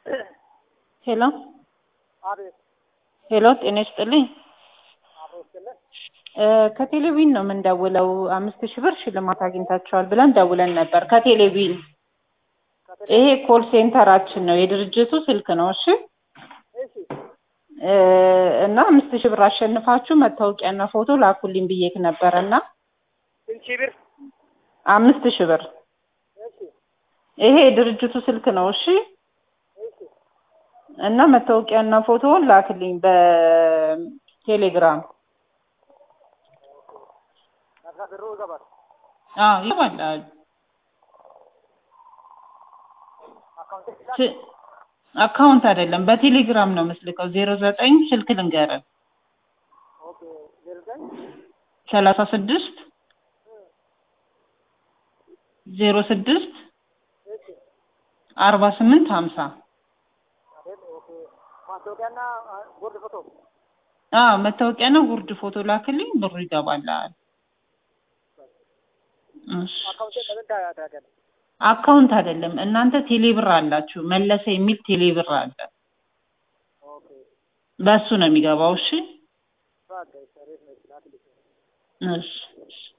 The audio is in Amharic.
ሄሎ አቤት ሄሎ፣ ጤና ይስጥልኝ። አቤት ስልህ እ ከቴሌቪዥን ነው የምንደውለው። አምስት ሺህ ብር ሽልማት አግኝታችኋል ብለን ደውለን ነበር ከቴሌቪዥን። ይሄ ኮል ሴንተራችን ነው፣ የድርጅቱ ስልክ ነው። እሺ እሺ እ እና አምስት ሺህ ብር አሸንፋችሁ መታወቂያና ፎቶ ላኩልኝ ብዬክ ነበረ እና ስንት ሺህ ብር? አምስት ሺህ ብር እሺ ይሄ የድርጅቱ ስልክ ነው። እሺ እሺ እና መታወቂያና ፎቶውን ላክልኝ በቴሌግራም። ከዛ ብሩ ይገባል። አዎ ይገባል። አካውንት ይላል። ስ- አካውንት አይደለም በቴሌግራም ነው የምስልከው። ዜሮ ዘጠኝ ስልክ ልንገርህ ኦኬ ዜሮ ዘጠኝ ሰላሳ ስድስት ዜሮ ስድስት እሺ አርባ ስምንት ሀምሳ አቤት ኦኬ ማስታወቂያና አ፣ ቦርድ ፎቶ አዎ መታወቂያና ጉርድ ፎቶ ላክልኝ፣ ብሩ ይገባልሃል። እሺ አካውንት በምን ታደርጋለህ? አካውንት አይደለም እናንተ ቴሌብር አላችሁ፣ መለሰ የሚል ቴሌብር አለ። ኦኬ በሱ ነው የሚገባው። እሺ በቃ ይሰሬት ነው ይችላል። እሺ እሺ